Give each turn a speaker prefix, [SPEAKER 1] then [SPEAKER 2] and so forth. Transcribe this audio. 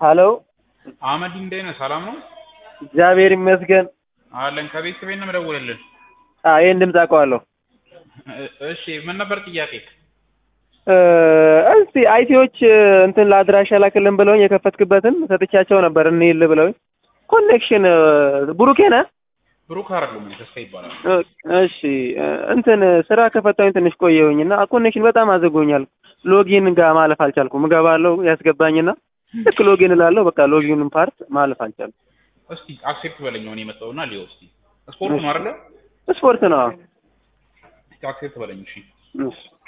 [SPEAKER 1] ሀሎ
[SPEAKER 2] አህመድ እንዴት ነህ? ሰላም ነው
[SPEAKER 1] እግዚአብሔር ይመስገን።
[SPEAKER 2] አለን። ከቤት ቤት ነው የምደውልልህ።
[SPEAKER 1] አዎ ይሄን ድምፅ አውቀዋለሁ።
[SPEAKER 2] እ- እሺ ምን ነበር ጥያቄ?
[SPEAKER 1] እ፣ እስቲ አይቲዎች እንትን ለአድራሻ ላክልን ብለውኝ የከፈትክበትን ሰጥቻቸው ነበር እንሂል ብለውኝ ኮኔክሽን ብሩኬ ነህ?
[SPEAKER 2] ብሩክ አይደለም እኔ ተስፋ ይባላል።
[SPEAKER 1] እ፣ እሺ እ፣ እንትን ስራ ከፈታሁኝ ትንሽ ቆየሁኝ እና ኮኔክሽን በጣም አዘጎኛል። ሎጊን ጋር ማለፍ አልቻልኩም። እገባለሁ ያስገባኝና ልክ ሎጊን እላለሁ በቃ ሎጊኑን ፓርት ማለፍ አልቻልኩም።
[SPEAKER 2] እስቲ አክሴፕት በለኝ አሁን የመጣውና ሊዮ እስቲ ስፖርት ነው አይደለ?
[SPEAKER 1] ስፖርት ነው።
[SPEAKER 2] እስቲ አክሴፕት በለኝ እሺ።
[SPEAKER 1] እሺ